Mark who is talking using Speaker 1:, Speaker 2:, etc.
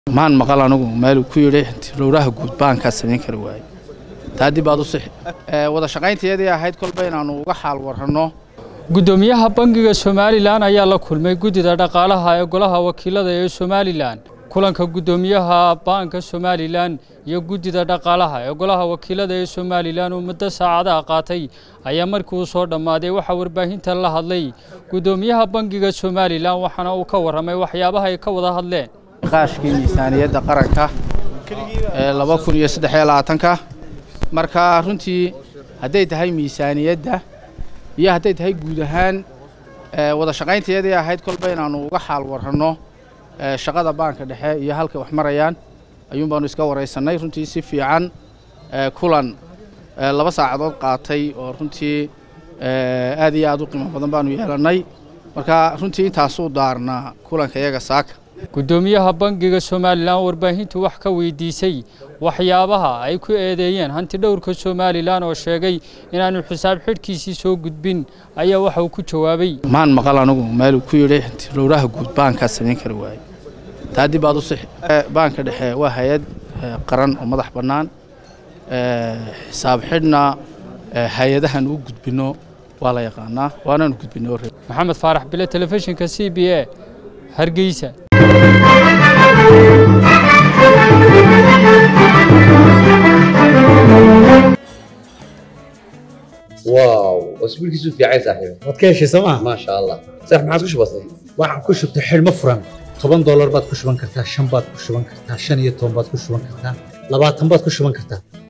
Speaker 1: maan maqal anigu meeluu ku yidhi rowraha guud baankaa samayn kari waaye taa dib baad u sixi wada shaqaynteedii ahayd kolba inaannu uga xaal warranno
Speaker 2: gudoomiyaha bangiga somalilan ayaa la kulmay guddida dhaqaalaha ee golaha wakiilada ee somalilan kulanka guddoomiyaha baanka somalilan iyo guddida dhaqaalaha ee golaha wakiilada ee somalilan uu muddo saacadaha qaatay ayaa markii uu soo dhammaaday waxaa warbaahinta la hadlay guddoomiyaha bangiga somalilan waxaana uu ka warramay waxyaabaha ay ka wada hadleen
Speaker 1: qaashkii miisaaniyadda qaranka ee laba kun iyo saddex iyo labaatanka marka runtii hadday tahay miisaaniyadda iyo hadday tahay guud ahaan wada shaqaynteedii ahayd kolba inaannu uga xaal warranno shaqada baanka dhexe iyo halkay wax marayaan ayuun baanu iska waraysannay runtii si fiican kulan laba saacadood qaatay oo runtii aad iyo aad u qiimo badan baanu yeelannay marka runtii intaasuu daarnaa kulanka iyaga saaka
Speaker 2: guddoomiyaha bangiga somalilan warbaahintu wax ka weydiisay waxyaabaha ay ku eedeeyeen hanti dhowrka somalilan oo sheegay inaanu xisaab xidhkiisii soo gudbin ayaa waxa uu ku jawaabay
Speaker 1: maan maqal anigu meeluu ku yidhi rowraha guud baankaa samayn kari waaye taa dib baad u sixi baanka dhexe waa hay-ad qaran oo madax bannaan xisaab xidhna hay-adahan u gudbinno waa la yaqaanaa waanaanu gudbinno
Speaker 2: maxamed faarax bile telefishinka c b a hargeysa
Speaker 3: واو اسبوعك في عايز صاحبي
Speaker 4: waad ka heshay sooma
Speaker 3: ما شاء الله صح ما عادش بسيط
Speaker 4: waxaan ku shubtay xidhmo furan toban doolar baad ku shuban kartaa shan baad ku shuban kartaa shan iyo toban baad ku shuban kartaa labaatan baad ku shuban kartaa